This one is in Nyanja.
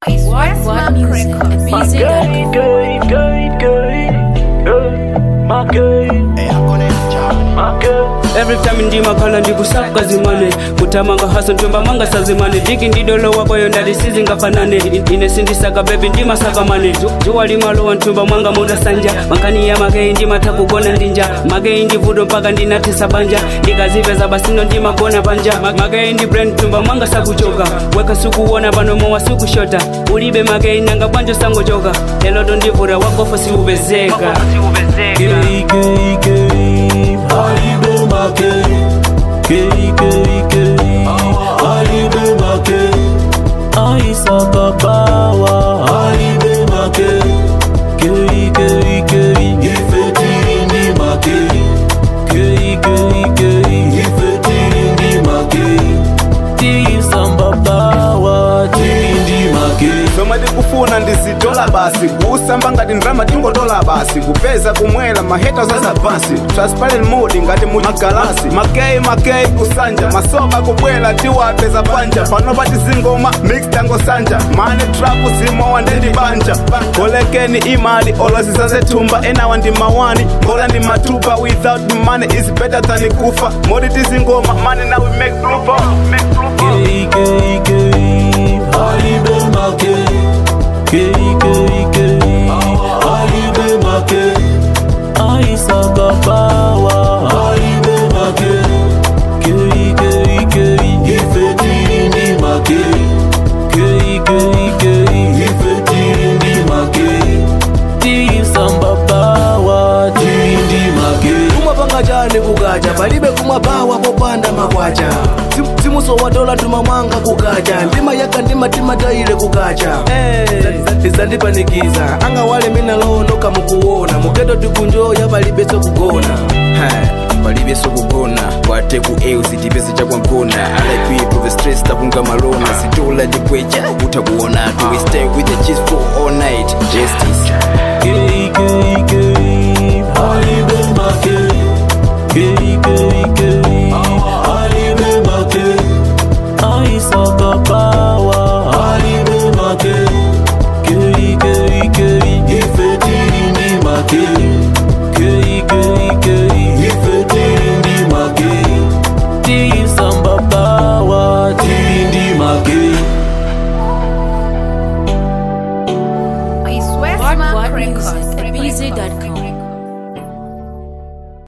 What What Music at My BZ. girl, girl, girl, girl, girl, my girl, my girl. every time ndimakhala ndikusaka zimane kutamanga haso ntomba manga sazimane diki ndidolo wakoyo ndali sizingafanane ine sindisaka bebi ndimasakamane zuwa limalowa ntumba mwanga mudasanja mankani ya makeyi ndimatha kugona ndinja makeyi ndivudo mpaka ndinatisa banja ndikazipeza basino ndimagona panja Ma- makeyi ndi brand ntumba mwanga sakuchoka weka sukuwona pano mowa sikushota ulibe makeyi nanga bwanjo sangochoka eloto ndivura wagofa siupezeka Gay, gay, gay, halibe make. Gay, gay, gay, halibe make. Aisaka bawa, halibe make. Gay, gay, gay, ifetiri ndi make. Gay, gay, gay, ifetiri ndi make. Tisamba bawa, tiri ndi make. zomwe tikufuna ndizitola basi kusamba ngati ndrama tingotola basi kupeza kumwera maheta zazabasi transparent mood ngati mu magalasi makeyi makeyi kusanja masoka kubwera tiwapeza panja panopa tizingoma mix tangosanja mane trapu zimowa ndendibanja kolekeni imali olozizazethumba enawa ndi mawani mbola ndi matupa without money is better than kufa modi tizingoma money now we make blue make blue Gay, gay, gay, halibe make. Gay, gay, gay, halibe make. Aisaka bawa, halibe make. Gay, gay, gay, ifetiri ndi make. Gay, gay, gay, ifetiri ndi make. Tisamba bawa, tiri ndi make. kumapanga chani kukacha palibe kumabawa popanda makwacha Sim- simusowadola tumamwanga kukacha ndima yaka ndima timatayile kukacha izandipanikiza anga wale minalonoka mukuona mugeto tikunjoya palibe sokugona palibe sokugona kwate ku eu sitipese chakwangona alaipipo the stress takunga malona sitola chikwecha kuta ku